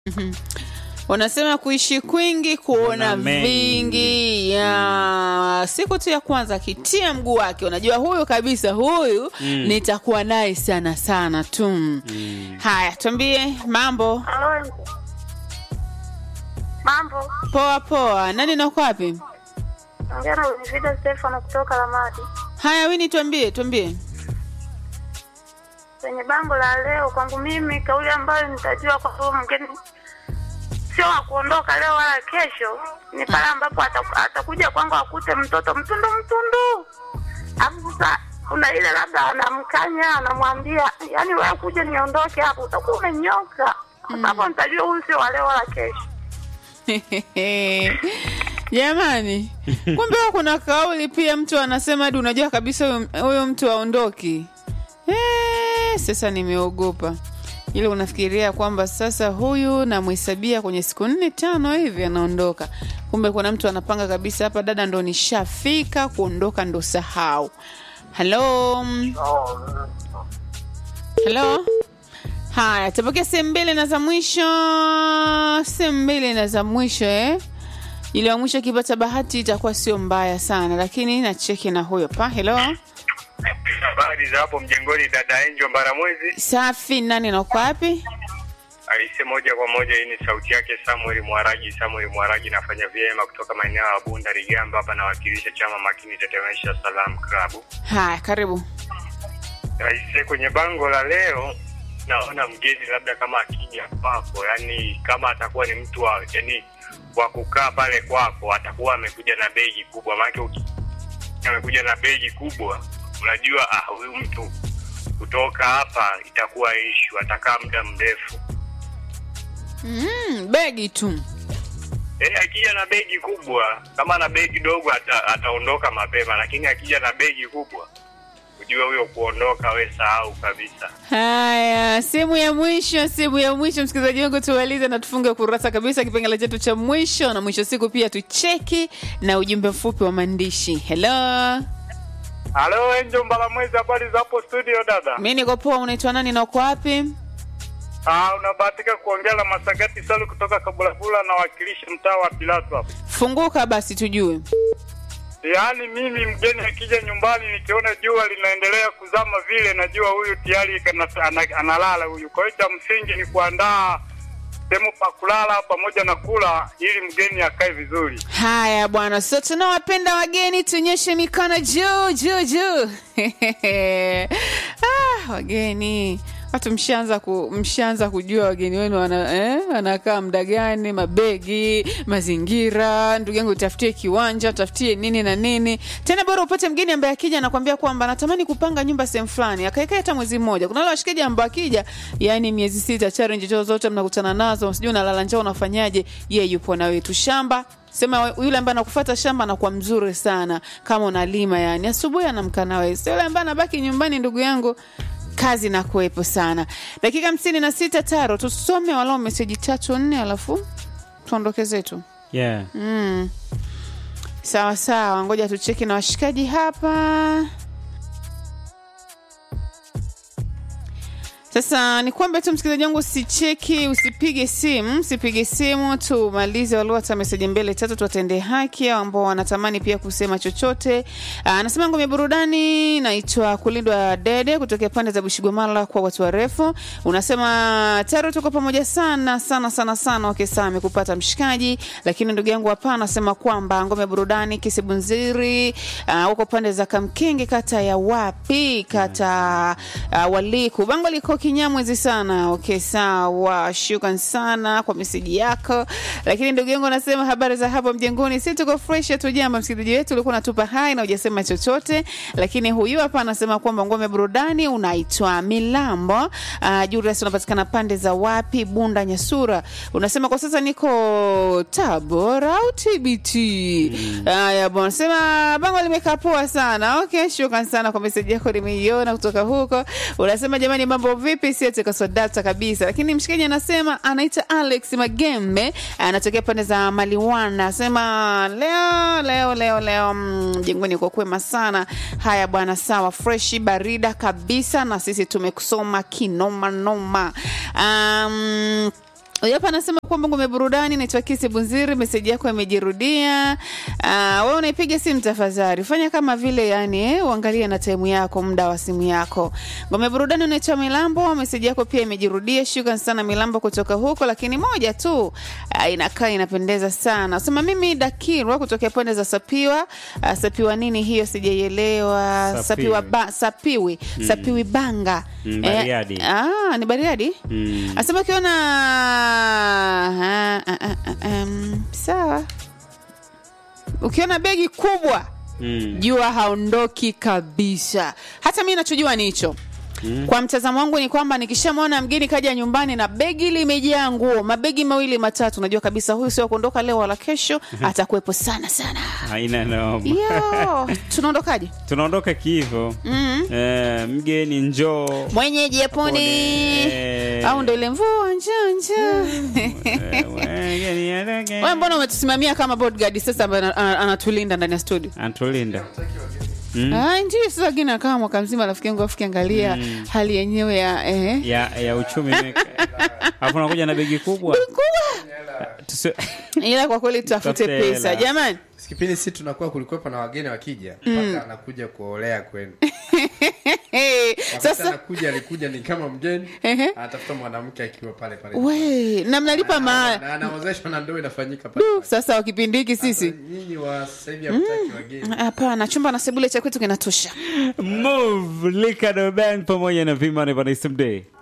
Wanasema kuishi kwingi kuona Kuona mengi. vingi. Ya siku tu ya kwanza akitia mguu wake, unajua huyu kabisa, huyu nitakuwa naye sana sana tu. Haya, tuambie mambo. Halo. Mambo. Poa poa, nani na uko wapi? Ongea na Winifrida Stefano kutoka Lamadi. Haya, Wini, tuambie tuambie. Kwenye bango la leo kwangu mimi kauli ambayo nitajua kwa huyo mgeni sio wa kuondoka leo wala kesho, ni pale ambapo ataku- atakuja kwangu akute mtoto mtundu mtundu, alafu sasa kuna ile labda anamkanya anamwambia, yani wewe kuja niondoke hapo, utakuwa umenyoka. Hapo nitajua huyu sio wa leo wala kesho. Jamani, kumbe huwa kuna kauli pia, mtu anasema hadi unajua kabisa huyo- huyo mtu aondoki. Eh, sasa nimeogopa ile unafikiria kwamba sasa huyu namhesabia kwenye siku nne tano hivi anaondoka, kumbe kuna mtu anapanga kabisa, hapa dada, ndo nishafika kuondoka, ndo sahau. Halo, halo. Haya, tupokea sehemu mbili na za mwisho, sehemu mbili na za mwisho eh. Ile ya mwisho ikipata bahati itakuwa sio mbaya sana, lakini nacheki na huyo pa. Hello, Habari za hapo mjengoni, dada Enjo Mbaramwezi. safi. Nani na uko wapi? Aise, moja kwa moja, hii ni sauti yake Samuel Mwaraji. Samuel Mwaraji, nafanya vyema kutoka maeneo ya Bunda Rigamba, hapa nawakilisha chama makini tetemesha Salam Club. Haya, karibu. Aise, kwenye bango la leo naona mgeni labda kama akija kwako, yani kama atakuwa ni mtu wa yani wa kukaa pale kwako, atakuwa amekuja na begi kubwa, maana uki- amekuja na begi kubwa, unajua ah, huyu mtu kutoka hapa itakuwa ishu, atakaa muda mrefu. Mm, begi tu. Eh, akija na begi kubwa, kama na begi dogo ata, ataondoka mapema, lakini akija na begi kubwa, ujue huyo kuondoka, we sahau kabisa. Haya, sehemu ya mwisho, sehemu ya mwisho, msikilizaji wangu, tumalize na tufunge kurasa kabisa kipengele chetu cha mwisho, na mwisho siku pia tucheki na ujumbe mfupi wa maandishi. Hello, Halo Enjo Mbalamwezi, habari za hapo studio dada? mi niko poa. Unaitwa nani na uko wapi? Ah, unabahatika kuongea na Masagati Salu kutoka Kabulabula na wakilisha mtaa wa Pilato hapo. Funguka basi tujue. Yaani mimi mgeni akija nyumbani nikiona jua linaendelea kuzama vile, najua huyu tayari kana- ana- analala huyu. Kwa hiyo cha msingi ni kuandaa sehemu pa kulala pamoja na kula, ili mgeni akae vizuri. Haya bwana, so tunawapenda wageni, tunyoshe mikono juu juu juu. ah, wageni watu mshaanza ku, mshaanza kujua wageni wenu wana, eh, wanakaa muda gani, mabegi, mazingira. Ndugu yangu, utafutie kiwanja, utafutie nini na nini. Tena bora upate mgeni ambaye akija anakwambia kwamba natamani kupanga nyumba sehemu fulani, akaekaa hata mwezi mmoja. Kuna wale washikaji ambao akija, yani miezi sita, challenge zote zote mnakutana nazo, sijui unalala njaa, unafanyaje? Yeye yupo na wetu shamba sema yule ambaye anakufuata shamba anakuwa mzuri sana kama unalima yani asubuhi anamka na wewe sio yule ambaye anabaki nyumbani ndugu yangu kazi na kuwepo sana dakika hamsini na sita taro tusome walau meseji tatu nne alafu tuondoke zetu yeah. mm. sawa sawa ngoja tucheki na washikaji hapa sasa ni kwamba tu msikilizaji wangu usicheki usipige simu usipige simu tumalize walio hata meseji mbele tatu tuwatendee haki au ambao wanatamani pia kusema chochote Aa, anasema ngome ya burudani naitwa kulindwa dede kutokea pande za bushigomala kwa watu warefu unasema taro tuko pamoja sana sana sana sana okay saa amekupata mshikaji lakini ndugu yangu hapa anasema kwamba ngome ya burudani kisibunziri uh, huko pande za kamkenge kata ya wapi kata uh, waliku bango liko kinyamwezi sana okay sawa shukran sana kwa meseji yako lakini ndugu yangu anasema habari za hapo mjengoni si tuko fresh tu jamba msikilizaji wetu ulikuwa unatupa hai na hujasema chochote lakini huyu hapa anasema kwamba ngome ya burudani unaitwa milambo uh, juras unapatikana pande za wapi bunda nyasura unasema kwa sasa niko tabora au tbt haya bwana unasema bango limekaa poa sana okay shukran sana kwa meseji yako nimeiona kutoka huko unasema jamani mambo vipi siatekaswa data kabisa lakini mshikaji anasema anaita alex magembe anatokea pande za maliwana anasema leo leo leo leo mm, jengoni kwa kwema sana haya bwana sawa freshi barida kabisa na sisi tumekusoma kinomanoma um, Huyu hapa anasema kwamba ngome burudani, naitwa Kisi Bunziri, meseji yako imejirudia. Uh, wewe unaipiga simu tafadhali, fanya kama vile yani, eh, uangalie na time yako, muda wa simu yako. Ngome burudani, unaitwa Milambo, meseji yako pia imejirudia. Shukrani sana Milambo kutoka huko, lakini moja tu uh, inakaa inapendeza sana. Sema mimi Dakirwa kutokea pande za Sapiwa. Uh, Sapiwa nini hiyo sijaielewa. Sapiwi. Sapiwa ba, Sapiwi, Sapiwi Banga. Mm, Bariadi. Eh, ah, ni Bariadi? Mm. Asema ukiona ah, ah, ah, ah, um, sawa, ukiona begi kubwa Mm. jua haondoki kabisa. Hata mi nachojua ni hicho Mm. Kwa mtazamo wangu ni kwamba nikishamwona mgeni kaja nyumbani na begi limejaa nguo, mabegi mawili matatu, najua kabisa huyu sio kuondoka leo wala kesho, atakuwepo sana sana. Haina noma. Yo, tunaondokaje? Tunaondoka kiivo. Mm. Eh, mgeni njoo. Mwenyeji yaponi Eh. au ndo ile mvua njoo njoo Eh, mgeni adoke. Wewe mbona umetusimamia kama bodyguard sasa ambaye ana- ana- anatulinda ndani ya studio? Antulinda. Ah, ndio sasa gina kama mwaka mzima rafiki yangu afikia angalia hali yenyewe ya eh. ya ya uchumi imeka- alafu nakuja na begi kubwa Tusi- Ila kwa kweli tutafute Tafute pesa hela. jamani. kipindi si tunakuwa kulikuwepo na wageni wakija mpaka anakuja kuolea kwenu Hey, Wakati sasa anakuja alikuja ni kama mgeni Ehe. anatafuta mwanamke akiwa pale pale we na mnalipa Na- ma na anaozeshwa na ndoa inafanyika pale Du, pale. sasa wa kipindi hiki Sasa sisi nyinyi wa sasa hivi hamtaki wageni hapana, chumba na sebule cha kwetu kinatosha. move Ricardo band pamoja na vimane vanaisimday